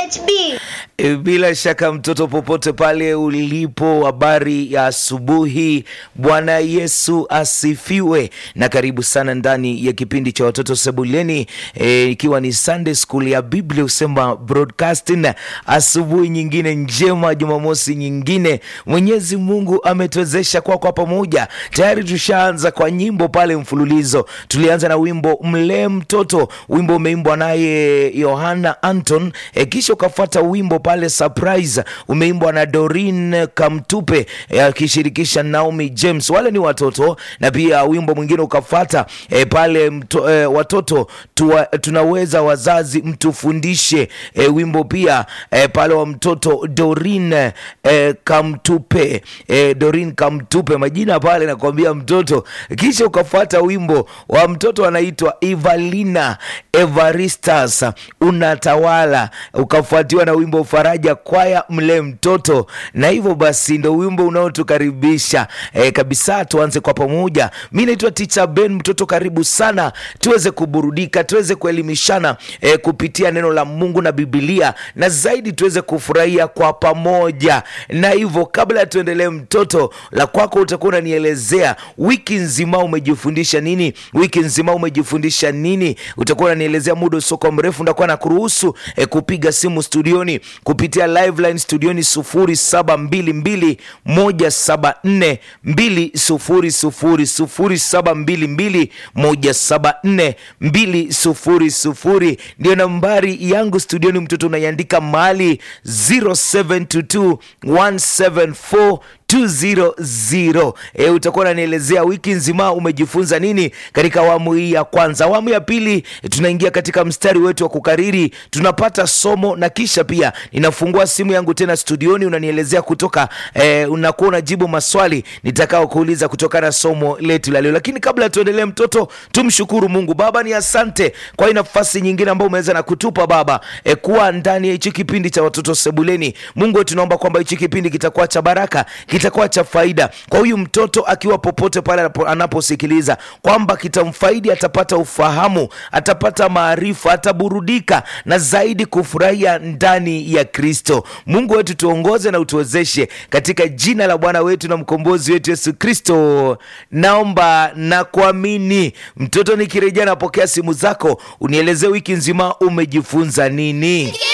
BHB. E, Bila shaka mtoto, popote pale ulipo, habari ya asubuhi. Bwana Yesu asifiwe, na karibu sana ndani ya kipindi cha watoto sebuleni, e, ikiwa ni Sunday School ya Biblia Usema Broadcasting. Asubuhi nyingine njema, Jumamosi nyingine, Mwenyezi Mungu ametuwezesha kwa kwa pamoja. Tayari tushaanza kwa nyimbo pale mfululizo. Tulianza na wimbo mlee mtoto, wimbo umeimbwa naye Yohana Anton, e, kisha ukafuata wimbo pale surprise umeimbwa na Dorin Kamtupe eh, akishirikisha Naomi James, wale ni watoto, na pia wimbo mwingine ukafata eh, pale mto, eh, watoto tuwa, tunaweza wazazi mtufundishe eh, wimbo pia eh, pale wa mtoto Dorin eh, Kamtupe eh, Dorin Kamtupe, majina pale nakwambia mtoto. Kisha ukafata wimbo wa mtoto anaitwa Evalina Evaristas unatawala, ukafuatiwa na wimbo faraja kwaya mle mtoto, na hivyo basi ndo wimbo unaotukaribisha e, kabisa. Tuanze kwa pamoja. Mi naitwa Ticha Ben mtoto, karibu sana tuweze kuburudika, tuweze kuelimishana e, kupitia neno la Mungu na Bibilia, na zaidi tuweze kufurahia kwa pamoja. Na hivyo kabla tuendelee, mtoto, la kwako utakuwa unanielezea wiki nzima umejifundisha nini, wiki nzima umejifundisha nini, utakuwa unanielezea. Muda usoko mrefu ndakuwa na kuruhusu e, kupiga simu studioni kupitia live line studioni 0722 174 200 0722 174 ndio nambari yangu studioni. Mtoto unaiandika mahali 0722 174 200 e, utakuwa unanielezea wiki nzima umejifunza nini katika awamu hii ya kwanza. Awamu ya pili e, tunaingia katika mstari wetu wa kukariri, tunapata somo na kisha pia ninafungua simu yangu tena studioni, unanielezea kutoka e, unakuwa unajibu maswali nitakao kuuliza kutokana na somo letu la leo. Lakini kabla tuendelee, mtoto, tumshukuru Mungu. Baba, ni asante kwa hii nafasi nyingine ambayo umeweza na kutupa Baba e, kuwa ndani ya hichi kipindi cha watoto sebuleni. Mungu wetu, tunaomba kwamba hichi kipindi kitakuwa cha baraka kitakuwa cha faida kwa huyu mtoto akiwa popote pale anapo- anaposikiliza, kwamba kitamfaidi, atapata ufahamu, atapata maarifa, ataburudika na zaidi kufurahia ndani ya Kristo. Mungu wetu, tuongoze na utuwezeshe katika jina la Bwana wetu na mkombozi wetu Yesu Kristo, naomba na kuamini. Mtoto, nikirejea napokea simu zako, unielezee wiki nzima umejifunza nini.